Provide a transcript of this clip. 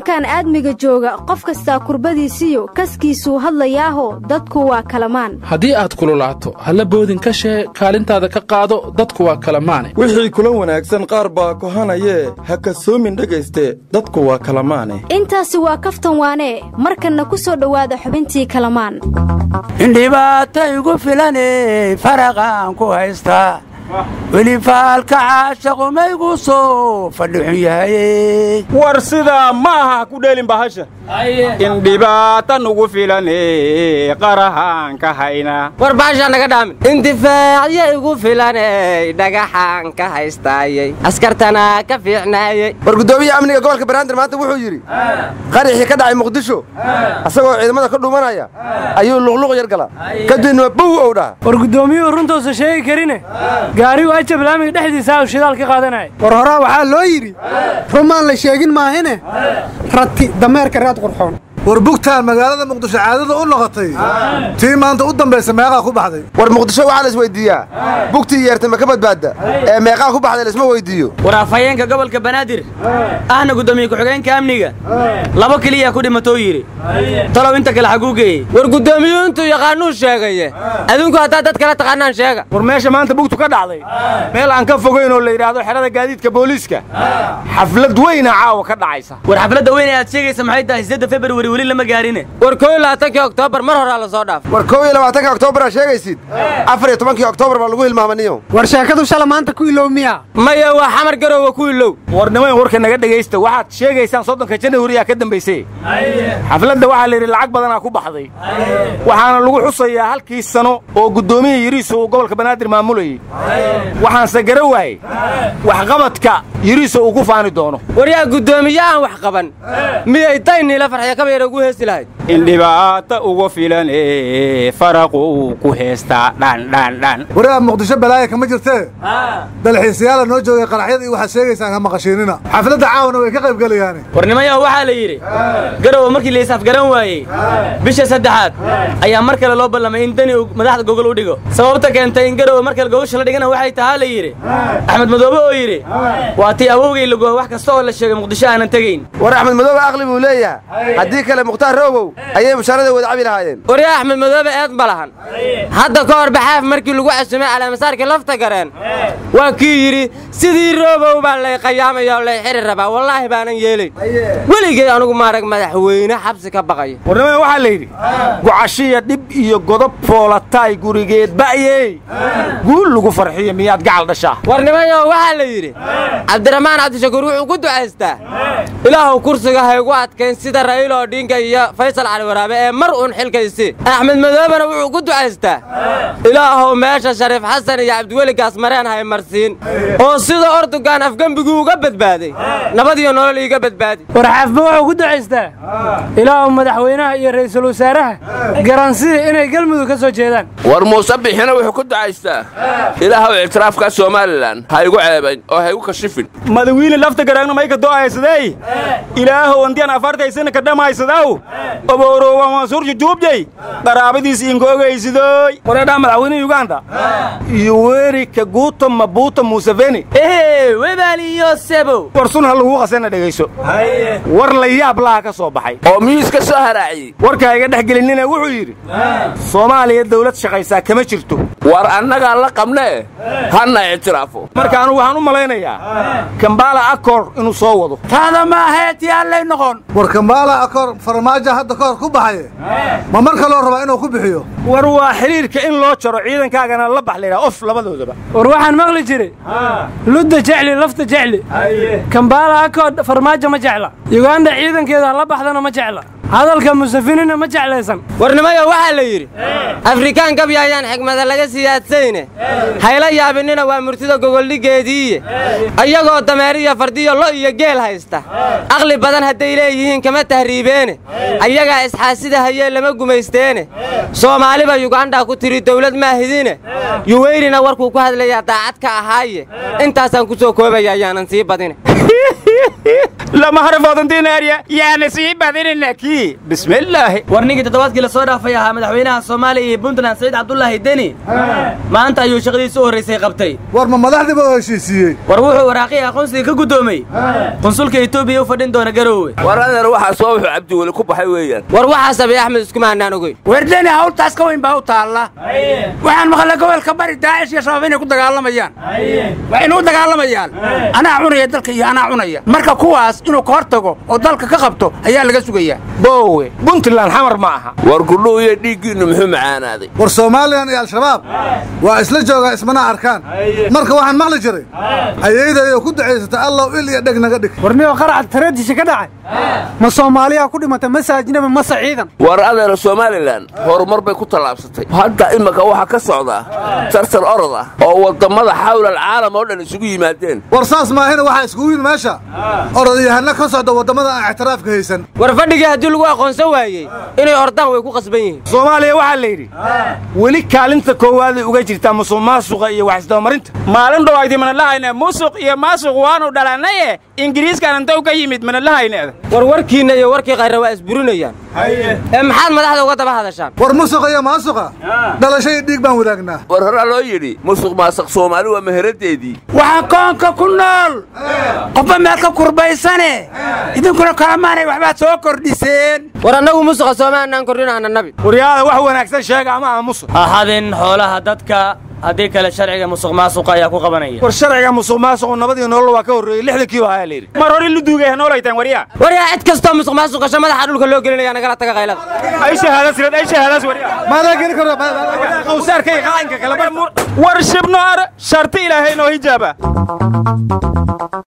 koonkan aadmiga jooga qof kastaa kurbadiisiyo kaskiisuu hadlayaaho dadku waa kalamaan haddii aad kululaato halla boodin ka shee kaalintaada ka qaado dadku waa kalamaane wixii kula wanaagsan qaar baa kohanayee ha kasoomin dhegayste dadku waa kalamaane intaasi waa kaftan waanee markanna ku soo dhowaada xubintii kalamaan indhibaata igu filane faraqaan ku haystaa weli faalka caashaqomaygu soo fadhixun yahaye war sidaa ma aha ku dheelin bahasha in dhibaata nugu filane qarahaan ka hayna war bahashaa naga dhaamin indifaacyo igu filaney dhagaxaan ka haystaayey askartana ka fiicnaayey war guddoomiyaha amniga gobolka banaadir maanta wuxuu yidhi qaraxii ka dhacay muqdisho asagoo ciidamada ka dhuumanaya ayuu luqluq yar gala kadibna bow ow dhaha war guddoomiyuhu runtuusa sheegi karine gaarigu ajab laamiga dhexdiisa u shidaal ka qaadanaya war horaa waxaa loo yidhi rumaan la sheegin maahine rati dameerka raad qurxoon war bugtaan magaalada muqdisho caadada u noqotay tii maanta u dambaysa meeqaa ku baxday war muqdisho waxaa la isweyddiiyaa bugtii yeertay ma ka badbaadda ee meeqaa ku baxday laisma weyddiiyo war afhayeenka gobolka banaadir ahna guddoomiye ku-xigeenka amniga laba keliyaa ku dhimatou yidhi talow inta kale xaguu geeyey war guddoomiyuu intuu yaqaanuu sheegaye adinku haddaa dad kala taqaanaan sheega war meesha maanta bugtu ka dhacday meel aan ka fogayn oo la yidhaahdo xerada gaadiidka booliiska xaflad weyna caawa ka dhacaysa war xafladda weyne aad sheegaysa maxay tahay sidda februari weli lama gaarine war koo iyo labaatankii oktoobar mar horaa la soo dhaaf war kow iyo labaatanka oktoobar aad sheegaysid afar iyo tobankii oktoobar baa lagu hilmaamaniyo war sheekadu shala maanta ku ilow miya maya waa xamar garoowa ku ilow war nimayn warka naga dhegaysta waxaad sheegaysaan soddonka janahuriyaa ka dambaysay xafladda waxaa la yidhi lacag badanaa ku baxday waxaana lagu xusayaa halkii sano oo guddoomiya yiriiso uu gobolka banaadir maamulayey waxaanse gara waayey waxqabadka yiriiso uu ku faani doono war yaa guddoomiye aan wax qaban miyay dayniila farxyo kaba yar ugu heesi lahayd in dhibaata ugu filane faraqu ku heestaa dhandhandhan waraa muqdisho balaaya kama jirtee dalxiisayaala noo joogay qaraxyada iyo waxaad sheegaysaan ha maqashiinina xafladda caawana way ka qayb gelayaane war nimayaho waxaa la yidhi garowa markii la isafgaran waayey bisha saddexaad ayaa mar kale loo ballamay in dani uu madaxda gogol u dhigo sababta keentay in garowa mar kale gogosha la dhigana waxay tahaa la yidhi axmed madoobe oo yidhi waa tii awowgay lagoha wax kasta oo la sheegay muqdisho aanan tegayn war axmed madoobe aqli buu leeyahay haddii kale mukhtaar roobow ayay mushaarada wada cabi lahaayeen waryaa axmed madoobe eed ma lahan hadda ka hor baxaaf markii lagu casumay calaamasaarkii lafta gareen waa kii yidhi sidii roobow baa lay qayaamaya oo lay xiri rabaa wallaahi baanan yeelayn weligay anugu maarag madaxweyne xabsi ka baqaya warnimada waxaa la yidhi gocashiya dhib iyo godob foolataay gurigeed ba'yey guul lagu farxiyo miyaad gacal dhashaa warnimayo waxaa la yidhi cabdiraxmaan cabdishakuur wuxuu ku ducaystaa ilaahuw kursiga haygu adkayn sida ra'iil odhinka iyo faysal cali waraabe ee mar uun xilkaysi axmed madoobena wuxuu ku ducaystaa ilaahuw meesha shariif xasan iyo cabdiweli gaasmareen hay marsiin oo sida ortugan afgembiguu uga badbaaday nabadiyo nolol iiga badbaadi war xaafba wuxuu ku ducaystaa ilaahuw madaxweynaha iyo ra'iisul wasaaraha garansida inay galmudug ka soo jeedaan war muuse bixina wuxuu ku ducaystaa ilaahuw ictiraafka somalilan ha igu ceebayn oo ha igu kashifin madawiine lafta garaagna mayka do'aysadey ilaahow andiyan afartaysana ka dhammaysadaw obooroowa mansuur jujuubjay qaraabadiis inkogaysidooy wareedhaa madaxweyne yuganda yuweri kaguuto mabuuto museveni ehe webaaliyo sebow war sun ha lagu qasana dhegayso war la yaab laha ka soo baxay oo miyuus ka soo haraaciyey warkaa iga dhex gelinina wuxuu yidhi soomaaliya dawlad shaqaysaa kama jirto war annagaa la qabnee hanna ictiraafo marka anugu waxaan u malaynayaa kambaala akor inuu soo wado taada maahae tiyaalay noqon war kambaala akor farmaajo hadda ka hor ku baxaye ma mar kaloo rabaa inuu ku bixiyo war waa xidhiirka in loo jaro ciidankaagana la bax laydhaha of labadoodaba war waxaan maqli jiray ludda jecli lafta jecli kambaala akood farmaajo ma jecla yuganda ciidankeeda la baxdana ma jecla hadalka musafinina ma jeclaysan warnimayo waxaa la yidhi afrikaan gabya ayaan xigmada laga siyaadsayne hayla yaabinina waa murtida gogoldhiggeediiye ayagoo dameeriyo fardiyo lo iyo geel haysta aqli badan hadday leeyihiin kama tahriibeene ayagaa isxaasida hayee lama gumaysteene soomaaliba yugandha ku tiri dawlad maahidine yuweynina warkuu ku hadlayaa daacad ka ahaaye intaasaan ku soo koobaya ayaanan sii badine lama harafoodantiinaarya yaana sii badinina kii bismillaahi war ninkii toddobaadkii la soo dhaafay ahaa madaxweynaha soomaaliya iyo puntland saciid cabdulaahi deni maanta ayuu shaqadiisa u horraysay qabtay war ma madaxdiiba oo heshiisiiyey war wuxuu waraaqihii aqoonsiga ka guddoomey qunsulka etoobiya u fadhin doona garoowe war adeer waxaa soo wuxuu cabdiweli ku baxay weeyaan war waxaa sameeye axmed iskuma hanaan ogeyn werdeni hawltaas ka weyn baa u taalla waxaan maqlay gobolka bari daacish iyo shabaab inay ku dagaalamayaan waa inuu dagaalamayaan anaa cunaya dalka iyo anaa cunaya marka kuwaas inuu ka hor tago oo dalka ka qabto ayaa laga sugayaa boowe puntland xamar ma aha war gudhuhu iyo dhiiggiinnu muxuu macaanaaday war somalilan iyo al-shabaab waa isla joogaa ismana arkaan marka waxaan maqli jiray ayaydayo ku ducaysata allow il iyo dheg naga dhig warniyo qaraca tareediisha ka dhacay ma soomaaliyaa ku dhimata mase ajnabi mase ciidan war adeer somalilan horumar bay ku tallaabsatay hadda imika waxaa ka socdaa tartar orod ah oo wadammada xawla alcaalam oo dhan isugu yimaadeen war saas maahina waxaa iskugu yimid meesha orodayahana ka socda waddamada aan ictiraafka haysan war fadhigii haddii lagu aqoonsan waayey inay ordaan way ku qasban yihiin soomaaliya waxaa la yidhi weli kaalinta koowaaday uga jirtaa musuq maasuqa iyo wax isdabamarinta maalin dhow aydi mana lahayne musuq iyo maasuq waanu dhalanaye ingiriiskan inta u ka yimid mana lahayneeda war warkiinna iyo warkii qayra waa isburinayaan ee maxaad madaxda uga daba hadashaan war musuqa iyo maasuqa dhalasho iyo dhiig baan wadaagnaa war horaa loo yidhi musuq maasuq soomaali waa meheraddeedii waxaan koonka ku nool qofba meel ka kurbaysane idinkuna kalamaanay waxbaad soo kordhiseen war annagu musuqa soomaanaan kordhinaana nabi waryaada wax wanaagsan sheega ama aha musuq ahadin xoolaha dadka haddii kale sharciga musuq maasuqa ayaa ku qabanaya war sharciga musuq maasuqu nabadii nolol waa ka horreeyey lixdankiiba ayaa la yidhi mar hore lu duugay noolaytaan waryaa waryaa cid kastoo musuq maasuqasho madaxa dhulka loo gelinaya nagala taga qaylada ay shahaadas red ay shahaadas waryaa maadaa geli karo qawsaarka iyo qaanka kale war shibno ar sharti ilaahay noo hijaaba